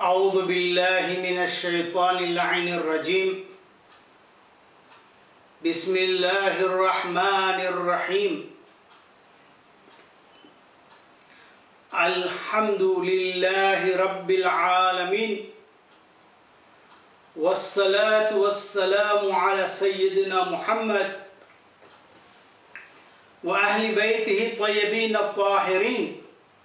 أعوذ بالله من الشيطان اللعين الرجيم بسم الله الرحمن الرحيم الحمد لله رب العالمين والصلاة والسلام على سيدنا محمد وأهل بيته الطيبين الطاهرين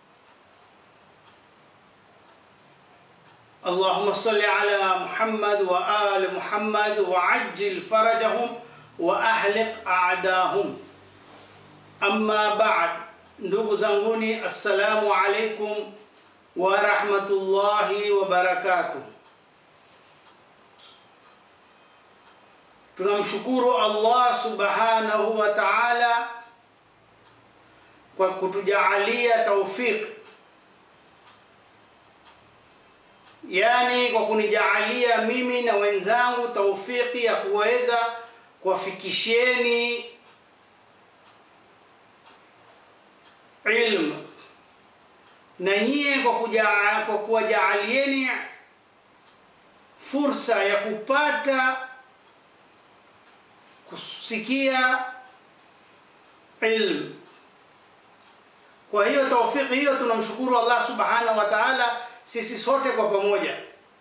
اللهم صل على محمد وآل محمد وعجل فرجهم وأهلك أعداهم أما بعد ndugu zanguni assalamu alaikum wa rahmatullahi wa barakatuh tunamshukuru Allah subhanahu wa ta'ala kwa kutujaalia taufik yani kwa kunijaalia mimi na wenzangu taufiki ya kuweza kuwafikishieni ilmu na nyie kwa kuja- kwa kuwajaalieni fursa ya kupata kusikia ilmu. Kwa hiyo taufiki hiyo tunamshukuru Allah subhanahu wa ta'ala sisi sote kwa pamoja.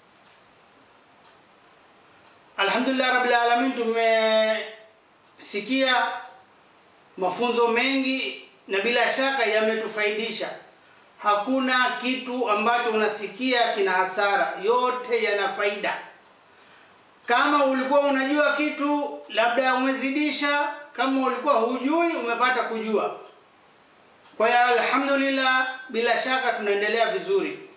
Alhamdulillah rabbil alamin, tumesikia mafunzo mengi na bila shaka yametufaidisha. Hakuna kitu ambacho unasikia kina hasara, yote yana faida. Kama ulikuwa unajua kitu labda umezidisha, kama ulikuwa hujui umepata kujua. Kwa hiyo alhamdulillah, bila shaka tunaendelea vizuri,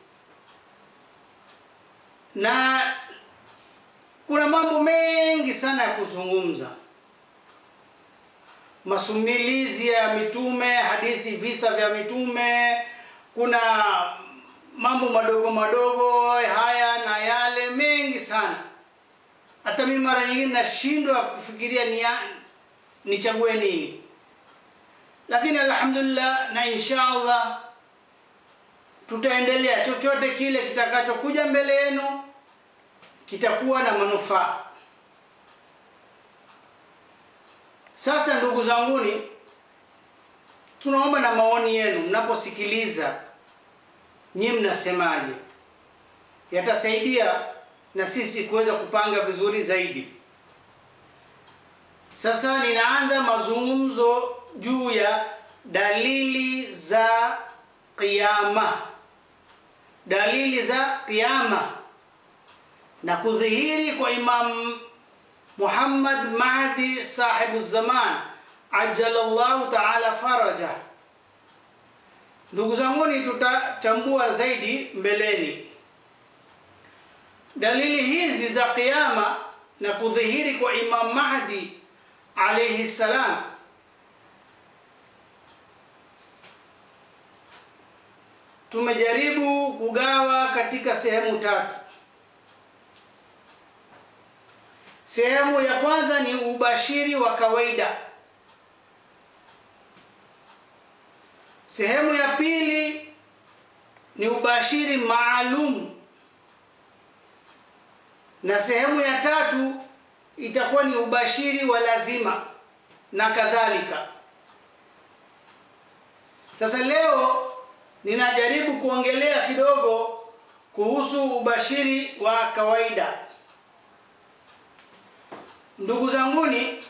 na kuna mambo mengi sana ya kuzungumza, masumilizi ya mitume, hadithi, visa vya mitume, kuna mambo madogo madogo haya na yale mengi sana hata mimi mara nyingine nashindwa kufikiria ni nichague nini, lakini alhamdulillah na insha Allah tutaendelea. Chochote kile kitakachokuja mbele yenu kitakuwa na manufaa. Sasa ndugu zanguni, tunaomba na maoni yenu mnaposikiliza, nyinyi mnasemaje? Yatasaidia na sisi kuweza kupanga vizuri zaidi. Sasa ninaanza mazungumzo juu ya dalili za kiyama, dalili za kiyama na kudhihiri kwa Imam Muhammad Mahdi sahibu zaman ajalallahu taala faraja. Ndugu zanguni, tutachambua zaidi mbeleni dalili hizi za kiyama na kudhihiri kwa Imam Mahdi alayhi salam. Tumejaribu kugawa katika sehemu tatu. Sehemu ya kwanza ni ubashiri wa kawaida. Sehemu ya pili ni ubashiri maalum na sehemu ya tatu itakuwa ni ubashiri wa lazima na kadhalika. Sasa leo ninajaribu kuongelea kidogo kuhusu ubashiri wa kawaida. Ndugu zanguni,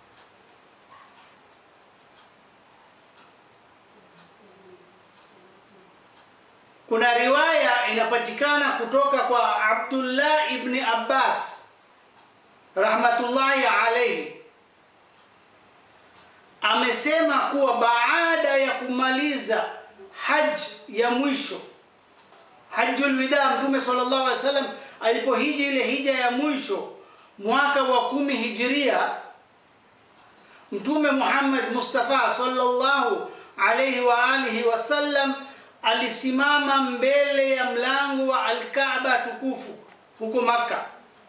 kuna riwaya inapatikana kutoka kwa Abdullah ibn Abbas rahmatullahi alayhi, amesema kuwa baada ya kumaliza haj ya mwisho, hajjul wida, Mtume sallallahu alaihi wasallam alipohiji ile hija ya mwisho mwaka wa kumi hijiria, Mtume Muhammad Mustafa sallallahu alaihi wa alihi wasallam alisimama mbele ya mlango wa Al-Kaaba tukufu huko Makka,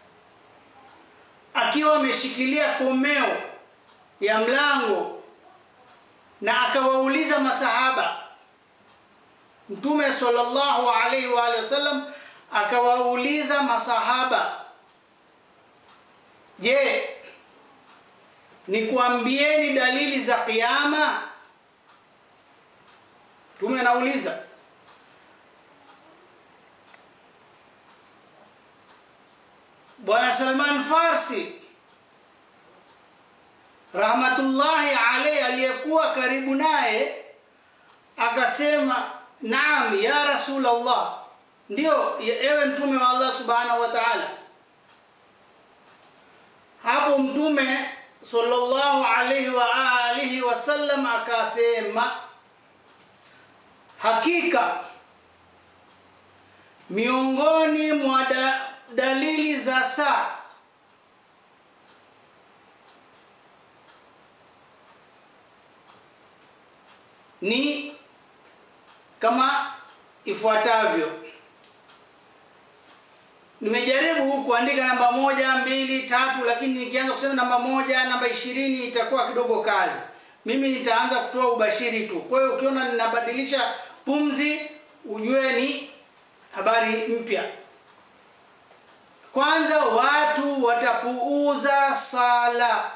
akiwa ameshikilia komeo ya mlango, na akawauliza masahaba. Mtume sallallahu alaihi wa alihi wasallam akawauliza masahaba, je, nikuambieni dalili za kiyama? Mtume anauliza Bwana Salman Farsi rahmatullahi alayhi aliyekuwa karibu naye akasema, naam ya Rasulullah, ndio ewe mtume wa Allah subhanahu wa ta'ala. Hapo mtume sallallahu alayhi wa alihi wasallam akasema, hakika miongoni mwa da, dalili za saa ni kama ifuatavyo. Nimejaribu kuandika namba moja, mbili, tatu, lakini nikianza kusema namba moja, namba ishirini itakuwa kidogo kazi. Mimi nitaanza kutoa ubashiri tu. Kwa hiyo ukiona ninabadilisha pumzi, ujue ni habari mpya. Kwanza, watu watapuuza sala,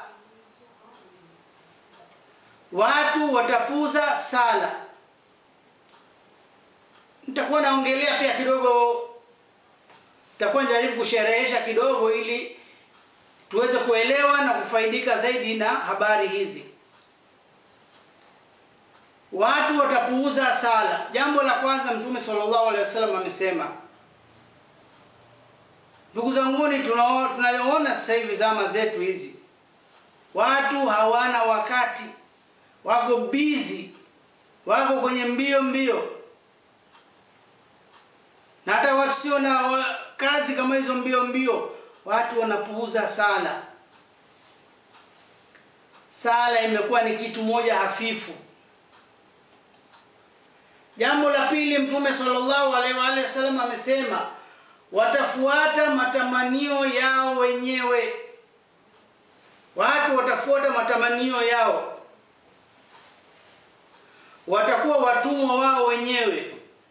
watu watapuuza sala. Nitakuwa naongelea pia kidogo, nitakuwa najaribu kusherehesha kidogo ili tuweze kuelewa na kufaidika zaidi na habari hizi. Watu watapuuza sala. Jambo la kwanza, Mtume sallallahu alaihi wasallam amesema Ndugu zanguni, tunayoona sasa hivi zama zetu hizi, watu hawana wakati, wako busy, wako kwenye mbio mbio, na hata watu sio na kazi kama hizo mbio mbio, watu wanapuuza sala. Sala imekuwa ni kitu moja hafifu. Jambo la pili, Mtume sallallahu alaihi wa alihi wasallam amesema watafuata matamanio yao wenyewe. Watu watafuata matamanio yao, watakuwa watumwa wao wenyewe.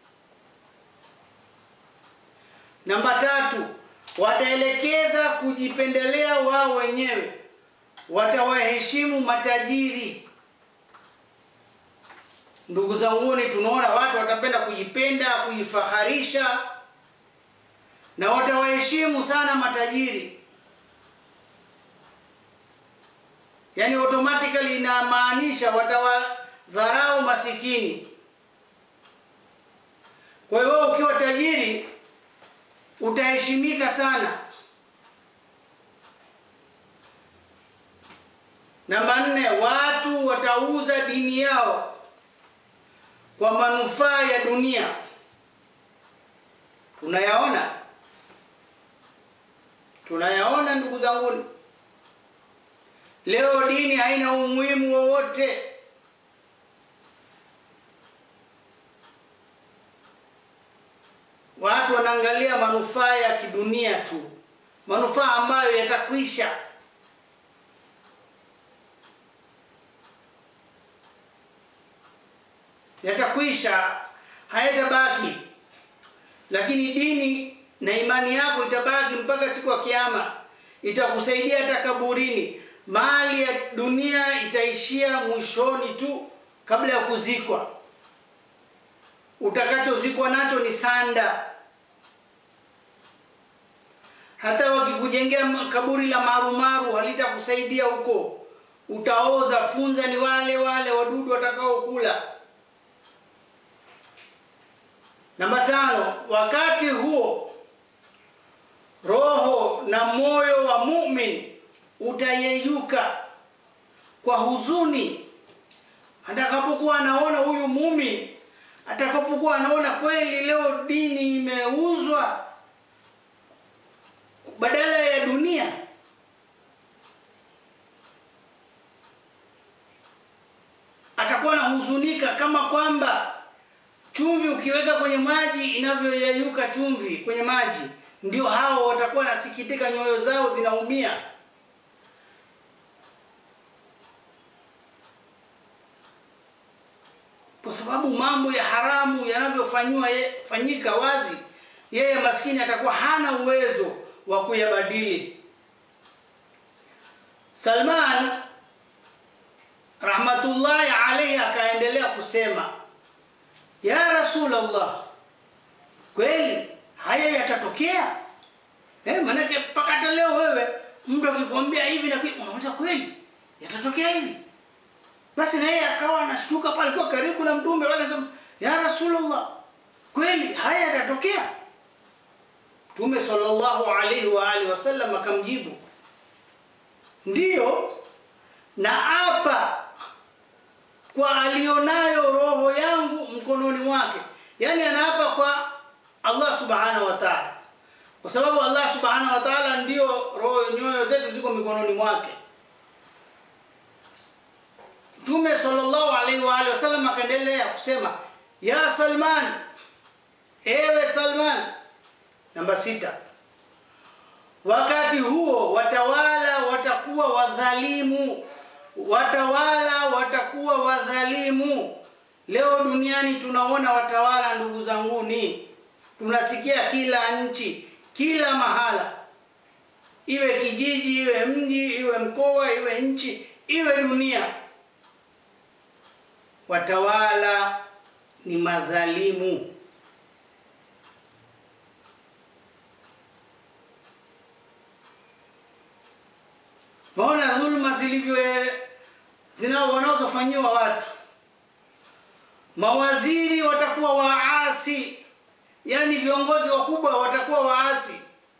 Namba tatu, wataelekeza kujipendelea wao wenyewe, watawaheshimu matajiri. Ndugu zanguni, tunaona watu watapenda kujipenda, kujifaharisha na watawaheshimu sana matajiri. Yaani automatically inamaanisha watawadharau masikini. Kwa hiyo ukiwa tajiri utaheshimika sana. Namba nne, watu watauza dini yao kwa manufaa ya dunia. Tunayaona tunayaona ndugu zangu, leo dini haina umuhimu wowote. Watu wanaangalia manufaa ya kidunia tu, manufaa ambayo yatakwisha. Yatakwisha, hayatabaki, lakini dini na imani yako itabaki mpaka siku ya Kiyama, itakusaidia hata kaburini. Mali ya dunia itaishia mwishoni tu, kabla ya kuzikwa. Utakachozikwa nacho ni sanda. Hata wakikujengea kaburi la marumaru halitakusaidia huko, utaoza. Funza ni wale wale wadudu watakaokula. Namba tano, wakati huo roho na moyo wa mumin utayeyuka kwa huzuni, atakapokuwa anaona huyu mumin, atakapokuwa anaona kweli leo dini imeuzwa badala ya dunia. Atakuwa anahuzunika kama kwamba chumvi ukiweka kwenye maji inavyoyeyuka chumvi kwenye maji ndio hao watakuwa nasikitika, nyoyo zao zinaumia. Kwa sababu mambo ya haramu yanavyofanywa fanyika wazi, yeye maskini atakuwa hana uwezo wa kuyabadili. Salman rahmatullahi alayhi akaendelea kusema, ya Rasulullah, kweli haya yatatokea? Eh, manake mpaka hata leo wewe mtu akikwambia hivi na unauliza kweli yatatokea hivi? Basi na yeye akawa anashtuka pale, alikuwa karibu na mtume wale, sema ya Rasulullah, kweli haya yatatokea? Mtume sallallahu alaihi wa alihi wasallam akamjibu, ndiyo, na hapa kwa alionayo roho yangu mkononi mwake, yaani anaapa kwa Allah subhanahu wa ta'ala, kwa sababu Allah subhanahu wa ta'ala ndio roho, nyoyo zetu ziko mikononi mwake. Mtume sallallahu alaihi wa alihi wasallam akaendelea kusema, ya Salman, ewe Salman. Namba sita, wakati huo watawala watakuwa wadhalimu, watawala watakuwa wadhalimu. Leo duniani tunaona watawala, ndugu zanguni, tunasikia kila nchi, kila mahala, iwe kijiji, iwe mji, iwe mkoa, iwe nchi, iwe dunia, watawala ni madhalimu. Naona dhuluma zilivyo zinao wanazofanyiwa watu. Mawaziri watakuwa waasi, yaani viongozi wakubwa watakuwa waasi.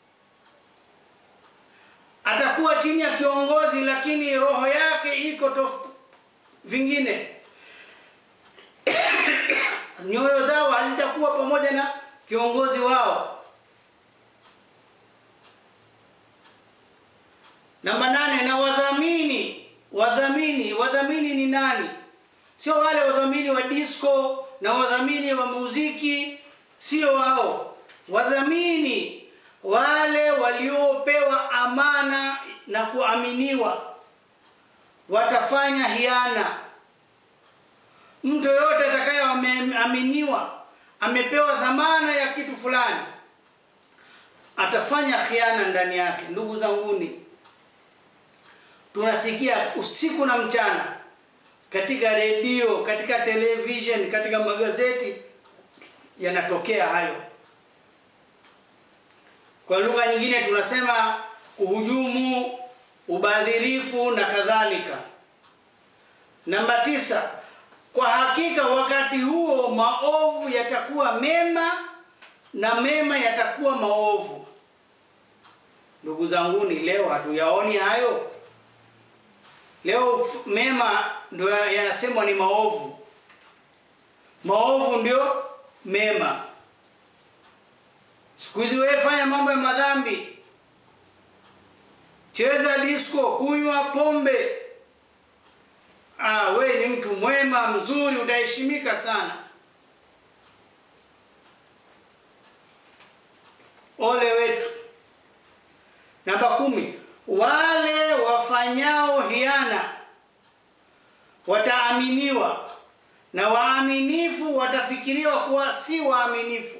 Atakuwa chini ya kiongozi, lakini roho yake iko tof vingine nyoyo zao hazitakuwa pamoja na kiongozi wao. Namba nane, na wadhamini. Wadhamini, wadhamini ni nani? Sio wale wadhamini wa disco na wadhamini wa muziki, sio wao. Wadhamini wale waliopewa amana na kuaminiwa, watafanya hiana. Mtu yoyote atakaye ameaminiwa, amepewa dhamana ya kitu fulani, atafanya khiana ndani yake. Ndugu zanguni, tunasikia usiku na mchana katika redio, katika television, katika magazeti yanatokea hayo. Kwa lugha nyingine tunasema kuhujumu, ubadhirifu na kadhalika. Namba tisa, kwa hakika wakati huo maovu yatakuwa mema na mema yatakuwa maovu. Ndugu zanguni, leo hatuyaoni hayo. Leo mema ndio yanasemwa ni maovu, maovu ndio mema. Siku hizi wewe fanya mambo ya madhambi, cheza disco, kunywa pombe, ah, we ni mtu mwema mzuri, utaheshimika sana. Ole wetu. Namba kumi, wale wafanyao hiana wataaminiwa na waaminifu watafikiriwa kuwa si waaminifu,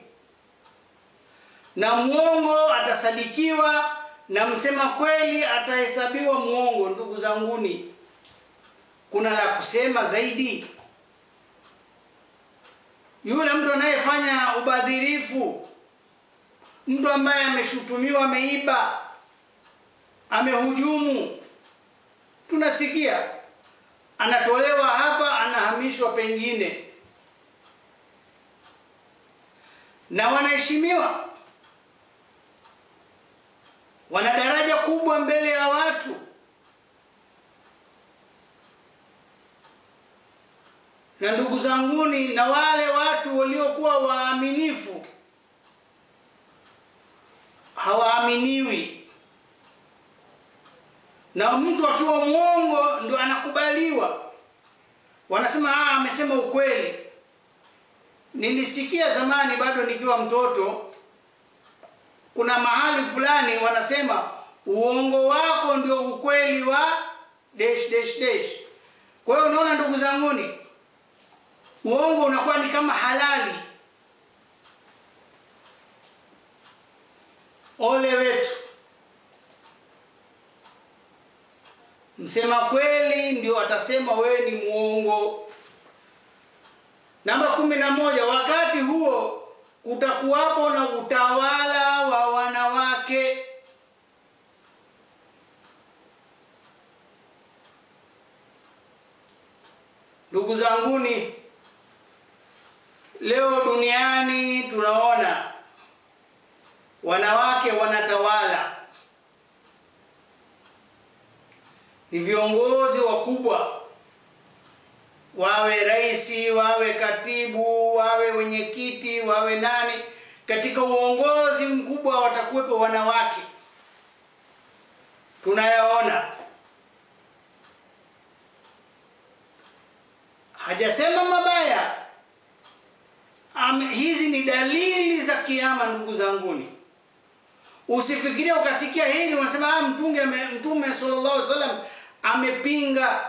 na mwongo atasadikiwa na msema kweli atahesabiwa mwongo. Ndugu zanguni, kuna la kusema zaidi? Yule mtu anayefanya ubadhirifu, mtu ambaye ameshutumiwa ameiba, amehujumu, tunasikia anatolewa hapa, anahamishwa pengine, na wanaheshimiwa, wana daraja kubwa mbele ya watu. Na ndugu zanguni, na wale watu waliokuwa waaminifu hawaaminiwi na mtu akiwa mwongo ndio anakubaliwa, wanasema ah, amesema ukweli. Nilisikia zamani bado nikiwa mtoto, kuna mahali fulani wanasema uongo wako ndio ukweli wa dash dash dash. Kwa hiyo unaona, ndugu zanguni, uongo unakuwa ni kama halali. ole wetu. Msema kweli ndio atasema wewe ni mwongo. Namba kumi na moja, wakati huo kutakuwapo na utawala wa wanawake. Ndugu zanguni, leo duniani tunaona wanawake wanatawala, ni viongozi wakubwa, wawe rais, wawe katibu, wawe wenyekiti, wawe nani. Katika uongozi mkubwa watakuwepo wanawake, tunayaona. Hajasema mabaya. Am, hizi ni dalili za kiama, ndugu zanguni. Usifikirie ukasikia hili unasema ah, mtunge Mtume sallallahu alaihi wasallam amepinga.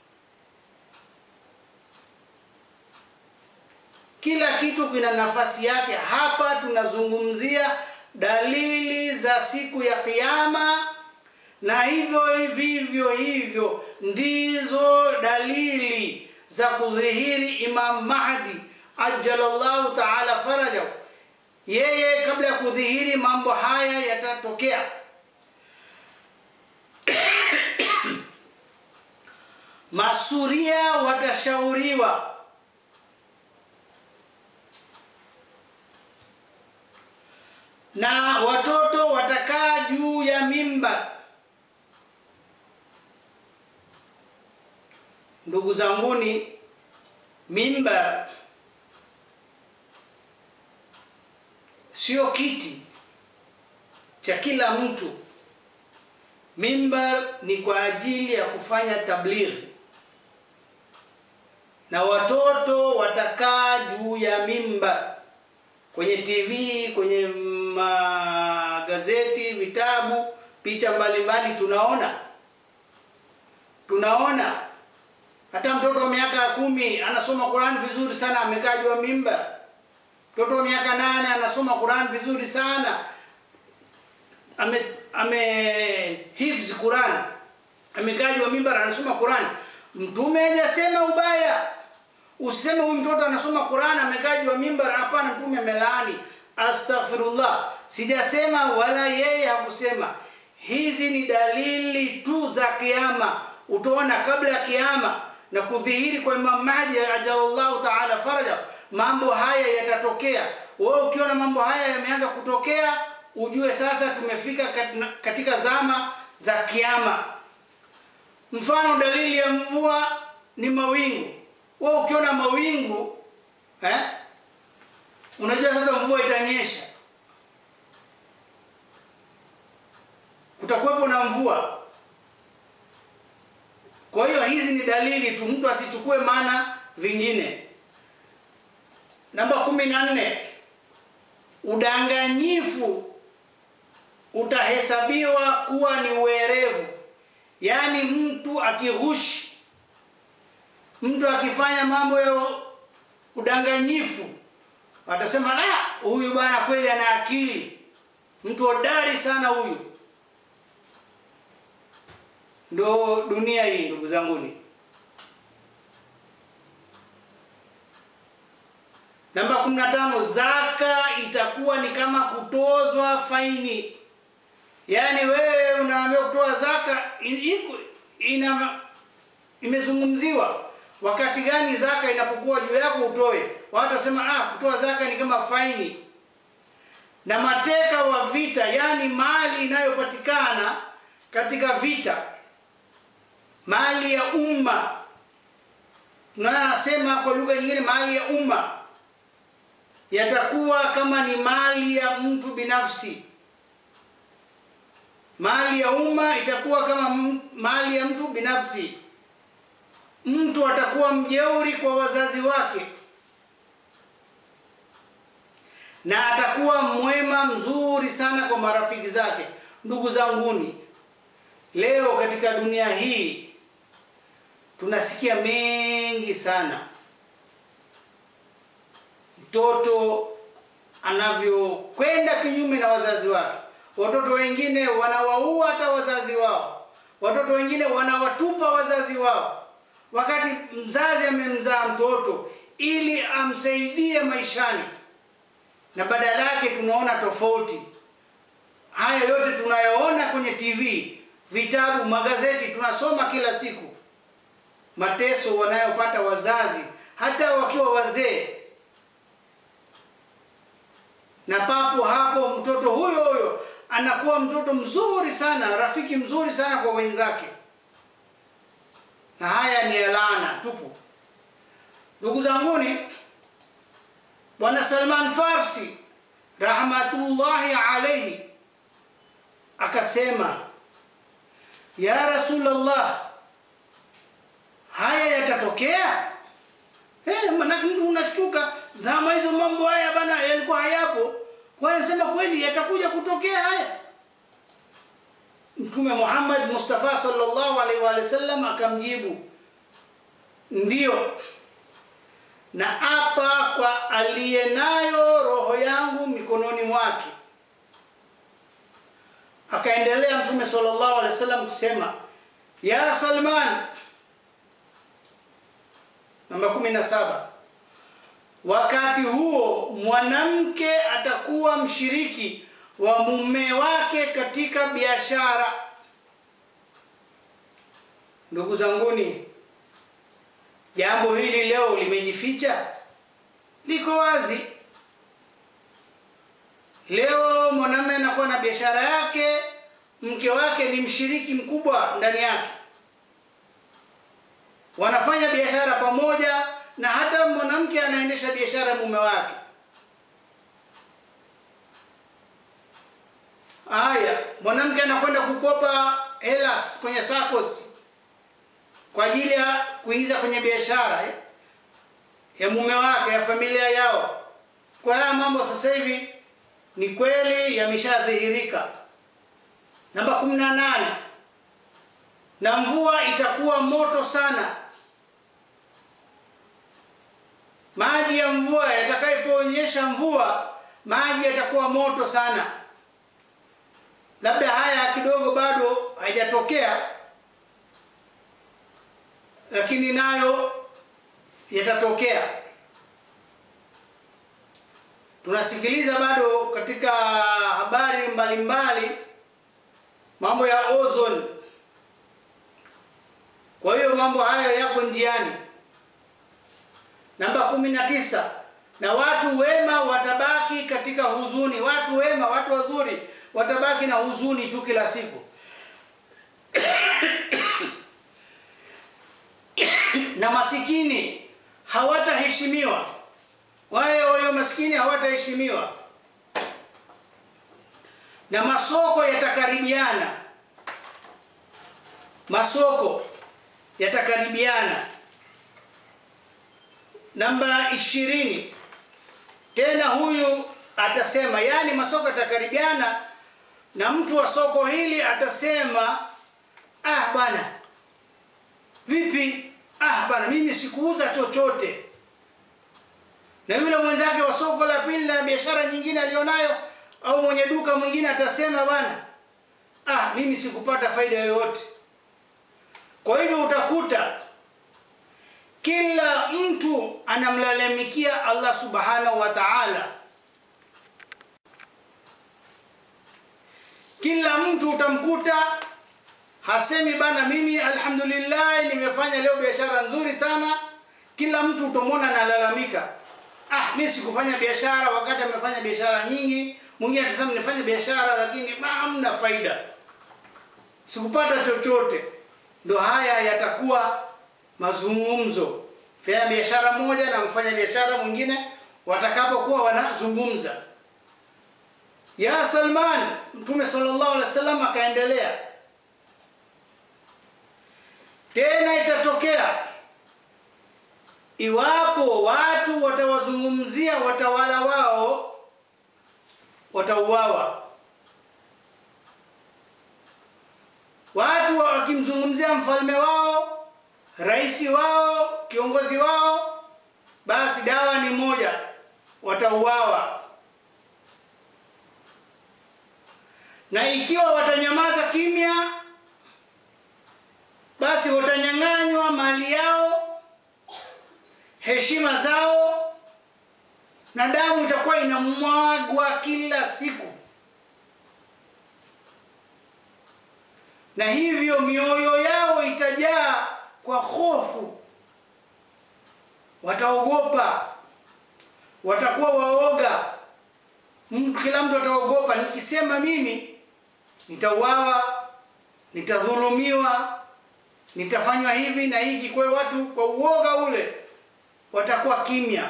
Kila kitu kina nafasi yake. Hapa tunazungumzia dalili za siku ya Kiyama, na hivyo vivyo hivyo ndizo dalili za kudhihiri Imam Mahdi ajalallahu taala farajahu. Yeye kabla ya kudhihiri mambo haya yatatokea. Masuria watashauriwa na watoto watakaa juu ya mimba. Ndugu zanguni, mimba sio kiti cha kila mtu. Mimbar ni kwa ajili ya kufanya tablighi, na watoto watakaa juu ya mimbar, kwenye TV, kwenye magazeti, vitabu, picha mbalimbali tunaona tunaona hata mtoto wa miaka kumi anasoma Qur'an vizuri sana, amekaa juu ya mimbar. Mtoto wa miaka nane anasoma Qur'an vizuri sana, ame ame hifzi Qur'an, amekaa juu ya mimbar anasoma Qur'an. Mtume hajasema ubaya, usiseme huyu mtoto anasoma Qur'an amekaa juu ya mimbar. Hapana, Mtume amelaani. Astaghfirullah, sijasema wala yeye hakusema. Hizi ni dalili tu za Kiyama. Utaona kabla ya Kiyama na kudhihiri kwa Imam Mahdi ajalallahu taala faraja, mambo haya yatatokea. Wewe ukiona mambo haya yameanza kutokea, ujue sasa tumefika katika zama za Kiyama. Mfano, dalili ya mvua ni mawingu. Wewe ukiona mawingu eh, unajua sasa mvua itanyesha, kutakuwepo na mvua. Kwa hiyo hizi ni dalili tu, mtu asichukue maana vingine. Namba kumi na nne, udanganyifu utahesabiwa kuwa ni uwerevu, yaani mtu akighushi, mtu akifanya mambo ya udanganyifu, watasema ah, huyu bwana kweli ana akili, mtu hodari sana huyu. Ndo dunia hii ndugu zanguni. Namba 15, zaka itakuwa ni kama kutozwa faini. Yaani wewe unaambiwa kutoa zaka iko ina imezungumziwa wakati gani zaka inapokuwa juu yako utoe. Watu wasema ah, kutoa zaka ni kama faini. Na mateka wa vita, yaani mali inayopatikana katika vita mali ya umma, tunayosema kwa lugha nyingine, mali ya umma yatakuwa kama ni mali ya mtu binafsi. Mali ya umma itakuwa kama mali ya mtu binafsi. Mtu atakuwa mjeuri kwa wazazi wake na atakuwa mwema mzuri sana kwa marafiki zake. Ndugu zanguni, leo katika dunia hii tunasikia mengi sana, mtoto anavyokwenda kinyume na wazazi wake. watoto wengine wanawaua hata wazazi wao, watoto wengine wanawatupa wazazi wao, wakati mzazi amemzaa mtoto ili amsaidie maishani, na badala yake tunaona tofauti. Haya yote tunayoona kwenye TV, vitabu, magazeti, tunasoma kila siku, mateso wanayopata wazazi hata wakiwa wazee, na papo hapo mtoto huyo huyo anakuwa mtoto mzuri sana, rafiki mzuri sana kwa wenzake, na haya ni laana tupu. Ndugu zanguni, Bwana Salman Farsi rahmatullahi alayhi akasema, ya Rasulullah, haya yatatokea? Eh, manake mtu unashtuka, zama hizo mambo haya bana yalikuwa hayapo. Kwa hiyo sema kweli yatakuja kutokea haya. Mtume Muhammad Mustafa sallallahu alaihi wa sallam akamjibu, ndiyo na apa kwa aliye nayo roho yangu mikononi mwake. Akaendelea Mtume sallallahu alaihi wasallam kusema, ya Salman, namba kumi na saba, wakati huo mwanamke atakuwa mshiriki wa mume wake katika biashara. Ndugu zanguni, jambo hili leo limejificha, liko wazi. Leo mwanamume anakuwa na biashara yake, mke wake ni mshiriki mkubwa ndani yake, wanafanya biashara pamoja, na hata mwanamke anaendesha biashara ya mume wake. Haya, mwanamke anakwenda kukopa hela kwenye SACCOS kwa ajili ya kuingiza kwenye biashara eh, ya mume wake ya familia yao. Kwa haya mambo sasa hivi ni kweli yameshadhihirika. Namba kumi na nane, na mvua itakuwa moto sana. Maji ya mvua yatakapoonyesha mvua, maji yatakuwa moto sana. Labda haya kidogo bado haijatokea lakini nayo yatatokea. Tunasikiliza bado katika habari mbalimbali mambo ya ozone. Kwa hiyo mambo hayo yako njiani. Namba kumi na tisa, na watu wema watabaki katika huzuni. Watu wema, watu wazuri watabaki na huzuni tu kila siku na masikini hawataheshimiwa. Wale walio masikini hawataheshimiwa, na masoko yatakaribiana. Masoko yatakaribiana. Namba ishirini, tena huyu atasema, yaani masoko yatakaribiana, na mtu wa soko hili atasema, ah bwana, vipi Ah bana, mimi sikuuza chochote. Na yule mwenzake wa soko la pili na biashara nyingine alionayo, au mwenye duka mwingine atasema bana, ah, mimi sikupata faida yoyote. Kwa hivyo utakuta kila mtu anamlalamikia Allah subhanahu wa ta'ala. Kila mtu utamkuta hasemi bana, mimi alhamdulillah nimefanya leo biashara nzuri sana. Kila mtu utamwona analalamika, ah, mimi sikufanya biashara wakati amefanya biashara nyingi. Mwingine atasema nifanye biashara lakini hamna faida, sikupata chochote. Ndo haya yatakuwa mazungumzo, fanya biashara moja na mfanya biashara mwingine watakapokuwa wanazungumza. Ya Salman, Mtume sallallahu alaihi wasallam akaendelea tena itatokea iwapo watu watawazungumzia watawala wao, watauawa. Watu wakimzungumzia mfalme wao, rais wao, kiongozi wao, basi dawa ni moja, watauawa. na ikiwa watanyamaza kimya, basi watanyang'anywa mali yao, heshima zao, na damu itakuwa inamwagwa kila siku, na hivyo mioyo yao itajaa kwa hofu, wataogopa, watakuwa waoga. M- Kila mtu ataogopa, nikisema mimi nitauawa, nitadhulumiwa, nitafanywa hivi na hiki. Kwa hiyo watu kwa uoga ule watakuwa kimya,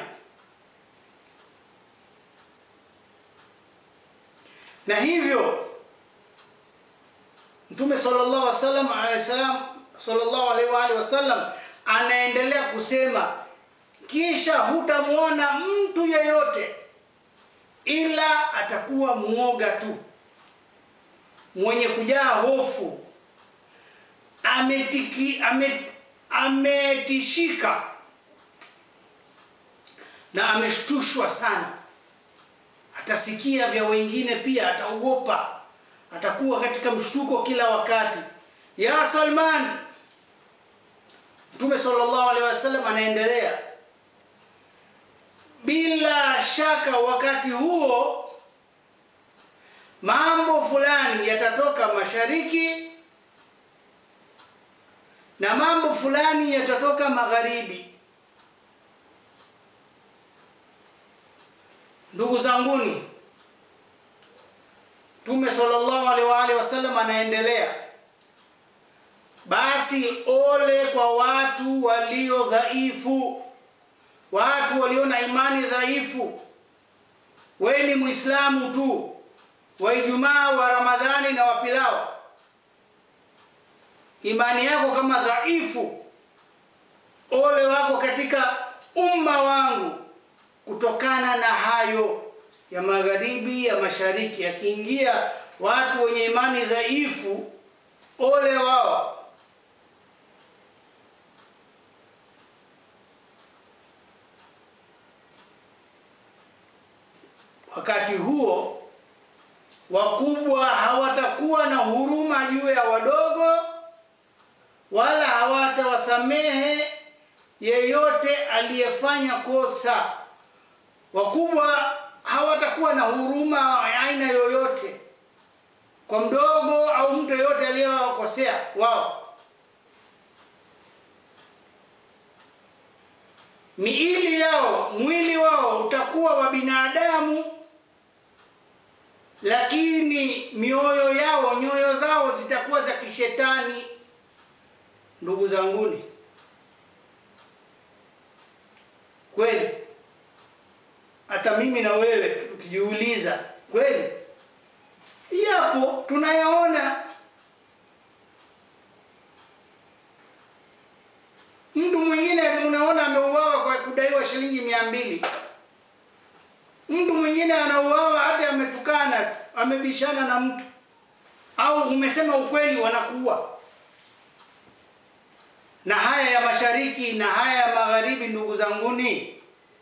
na hivyo Mtume sallallahu alaihi wasallam alayhi salam sallallahu alaihi wa alihi wasallam anaendelea kusema, kisha hutamwona mtu yeyote ila atakuwa mwoga tu, mwenye kujaa hofu, ametiki, ame, ametishika na ameshtushwa sana. Atasikia vya wengine pia, ataogopa, atakuwa katika mshtuko kila wakati. Ya Salman, Mtume sallallahu alaihi wasallam anaendelea bila shaka wakati huo mambo fulani yatatoka mashariki na mambo fulani yatatoka magharibi. Ndugu zanguni, Mtume sallallahu alaihi wa alihi wasallam anaendelea, basi ole kwa watu walio dhaifu watu walio na imani dhaifu. Wewe ni Muislamu tu wa Ijumaa wa Ramadhani na wapilao, imani yako kama dhaifu, ole wako katika umma wangu kutokana na hayo ya magharibi ya mashariki. Yakiingia watu wenye imani dhaifu, ole wao. Wakati huo wakubwa hawatakuwa na huruma juu ya wadogo, wala hawatawasamehe yeyote aliyefanya kosa. Wakubwa hawatakuwa na huruma ya aina yoyote kwa mdogo au mtu yeyote aliyewakosea wao. Miili yao, mwili wao utakuwa wa binadamu lakini mioyo yao, nyoyo zao zitakuwa za kishetani. Ndugu zanguni, kweli hata mimi na wewe tukijiuliza, kweli yapo tunayaona. Mtu mwingine unaona ameuawa kwa kudaiwa shilingi mia mbili mtu mwingine anauawa hata ametukana tu, amebishana na mtu au umesema ukweli, wanakuwa na haya ya mashariki na haya ya magharibi. Ndugu zanguni,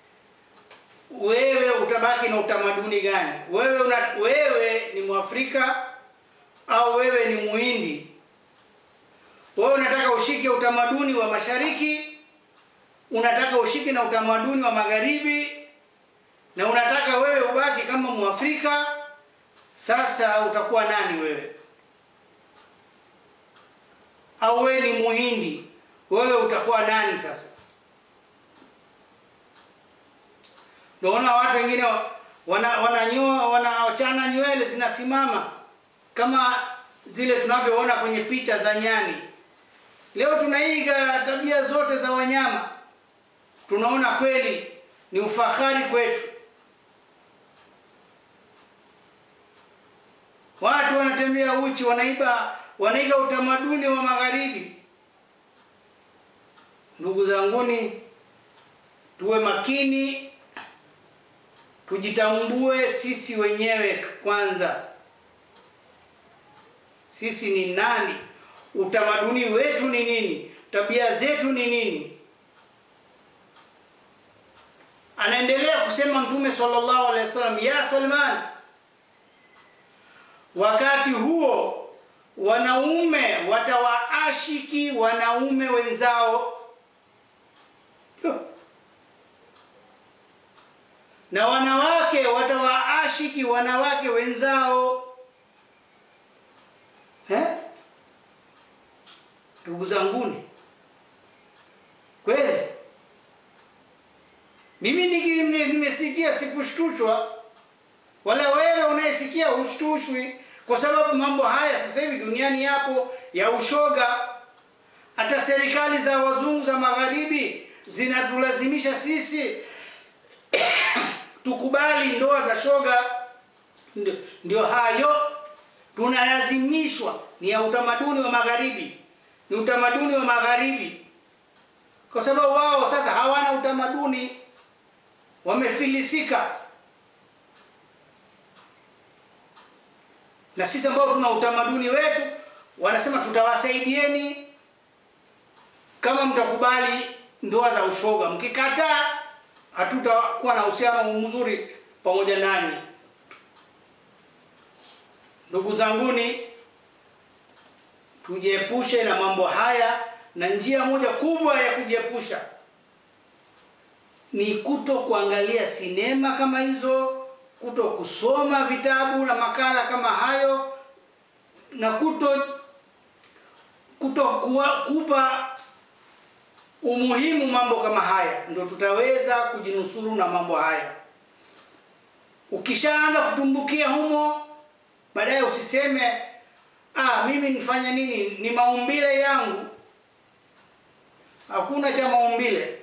wewe utabaki na utamaduni gani? Wewe una, wewe ni Mwafrika au wewe ni Muhindi? Wewe unataka ushike utamaduni wa mashariki, unataka ushike na utamaduni wa magharibi na unataka wewe ubaki kama Mwafrika. Sasa utakuwa nani wewe? Au wewe ni Muhindi, wewe utakuwa nani sasa? Ndio ona watu wengine wana wananyoa wanachana nywele zinasimama kama zile tunavyoona kwenye picha za nyani. Leo tunaiga tabia zote za wanyama, tunaona kweli ni ufahari kwetu. Watu wanatembea uchi, wanaiba wanaiga utamaduni wa magharibi. Ndugu zanguni, tuwe makini, tujitambue sisi wenyewe kwanza. Sisi ni nani? Utamaduni wetu ni nini? Tabia zetu ni nini? Anaendelea kusema Mtume sallallahu alaihi wasallam, ya Salman, wakati huo wanaume watawaashiki wanaume wenzao na wanawake watawaashiki wanawake wenzao eh? Ndugu zanguni, kweli mimi nimesikia sikushtushwa, wala wewe unayesikia hushtushwi, kwa sababu mambo haya sasa hivi duniani yapo ya ushoga. Hata serikali za wazungu za magharibi zinatulazimisha sisi tukubali ndoa za shoga. Ndio, ndio hayo tunalazimishwa, ni ya utamaduni wa magharibi, ni utamaduni wa magharibi, kwa sababu wao sasa hawana utamaduni, wamefilisika. Na sisi ambao tuna utamaduni wetu, wanasema tutawasaidieni kama mtakubali ndoa za ushoga, mkikataa hatutakuwa na uhusiano mzuri pamoja nanyi. Ndugu zanguni, tujiepushe na mambo haya, na njia moja kubwa ya kujiepusha ni kuto kuangalia sinema kama hizo, kuto kusoma vitabu na makala kama hayo, na kuto kuto kuwa, kupa umuhimu mambo kama haya, ndio tutaweza kujinusuru na mambo haya. Ukishaanza kutumbukia humo, baadaye usiseme ah, mimi nifanye nini, ni maumbile yangu. Hakuna cha maumbile.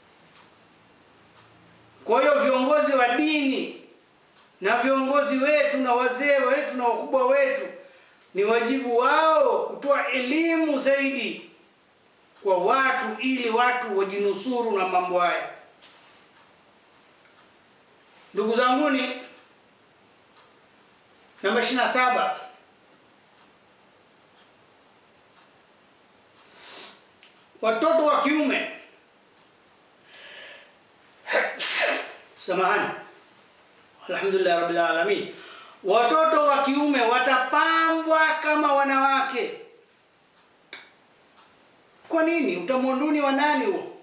Kwa hiyo viongozi wa dini na viongozi wetu na wazee wetu na wakubwa wetu, ni wajibu wao kutoa elimu zaidi kwa watu ili watu wajinusuru na mambo haya. Ndugu zanguni, namba ishirini na saba watoto wa kiume samahani, alhamdulillah rabbil alamin, watoto wa kiume watapambwa kama wanawake. Kwa nini? Utamwonduni wa nani huo?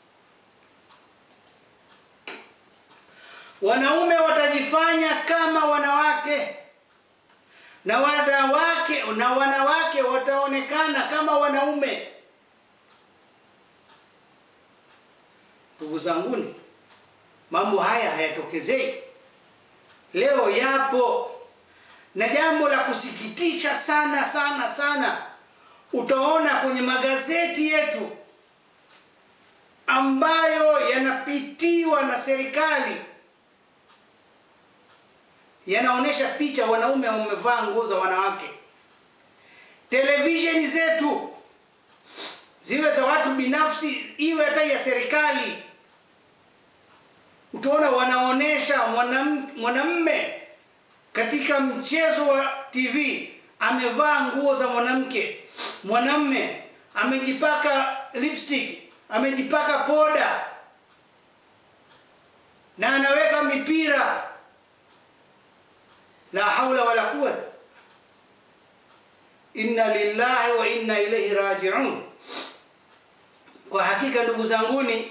Wanaume watajifanya kama wanawake na wanawake na wanawake wataonekana kama wanaume. Ndugu zanguni, mambo haya hayatokezei leo, yapo na jambo la kusikitisha sana sana sana utaona kwenye magazeti yetu ambayo yanapitiwa na serikali yanaonyesha picha wanaume wamevaa nguo za wanawake. Televisheni zetu ziwe za watu binafsi, iwe hata ya serikali, utaona wanaonyesha mwanamme katika mchezo wa TV amevaa nguo za mwanamke mwanamme amejipaka lipstick, amejipaka poda na anaweka mipira. La haula wala quwwata, inna lillahi wa inna ilaihi rajiun. Kwa hakika ndugu zanguni,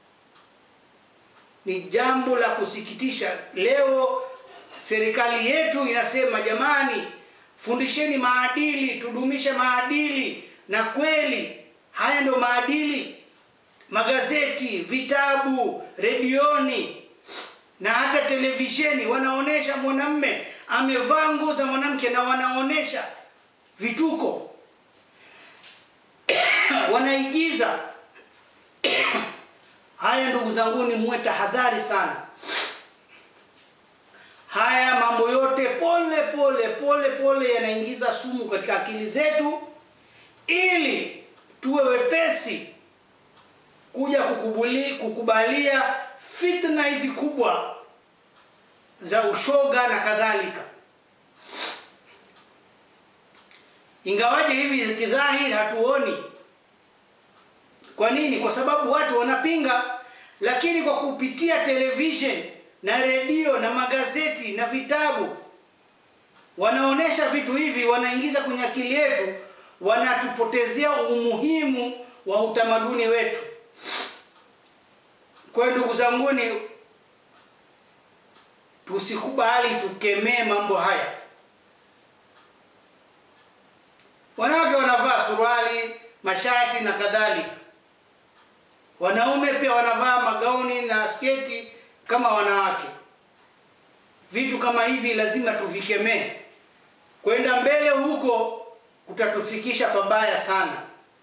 ni jambo la kusikitisha. Leo serikali yetu inasema jamani, fundisheni maadili, tudumishe maadili. Na kweli haya ndio maadili. Magazeti, vitabu, redioni na hata televisheni wanaonesha mwanamme amevaa nguo za mwanamke na wanaonesha vituko wanaigiza haya. Ndugu zanguni, muwe tahadhari sana. Haya mambo yote pole pole pole pole yanaingiza sumu katika akili zetu, ili tuwe wepesi kuja kukubali, kukubalia fitna hizi kubwa za ushoga na kadhalika. Ingawaje hivi kidhahiri hatuoni. Kwa nini? Kwa sababu watu wanapinga, lakini kwa kupitia television na redio na magazeti na vitabu wanaonesha vitu hivi, wanaingiza kwenye akili yetu, wanatupotezea umuhimu wa utamaduni wetu. Kwa hiyo ndugu zanguni, tusikubali tukemee mambo haya. Wanawake wanavaa suruali, mashati na kadhalika. Wanaume pia wanavaa magauni na sketi kama wanawake. Vitu kama hivi lazima tuvikemee. Kwenda mbele huko kutatufikisha pabaya sana.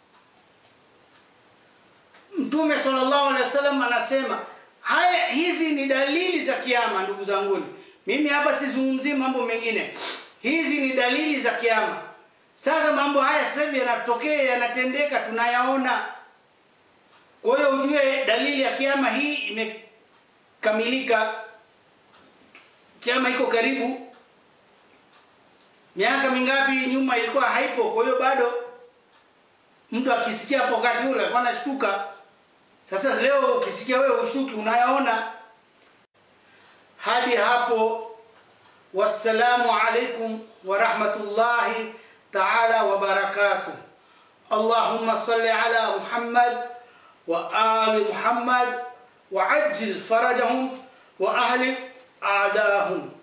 Mtume sallallahu alaihi wasallam anasema haya, hizi ni dalili za kiama. Ndugu zanguni, mimi hapa sizungumzii mambo mengine, hizi ni dalili za kiama. Sasa mambo haya sasa hivi yanatokea, yanatendeka, tunayaona. Kwa hiyo ujue dalili ya kiama hii imekamilika, kiama iko karibu. Miaka mingapi nyuma ilikuwa haipo, kwa hiyo bado mtu akisikia hapo wakati ule alikuwa anashtuka. Sasa leo ukisikia wewe ushuki, unayaona. Hadi hapo, wassalamu alaikum wa rahmatullahi taala wa barakatuh. Allahumma salli ala Muhammad wa ali Muhammad wa ajil farajahum wa ahli a'dahum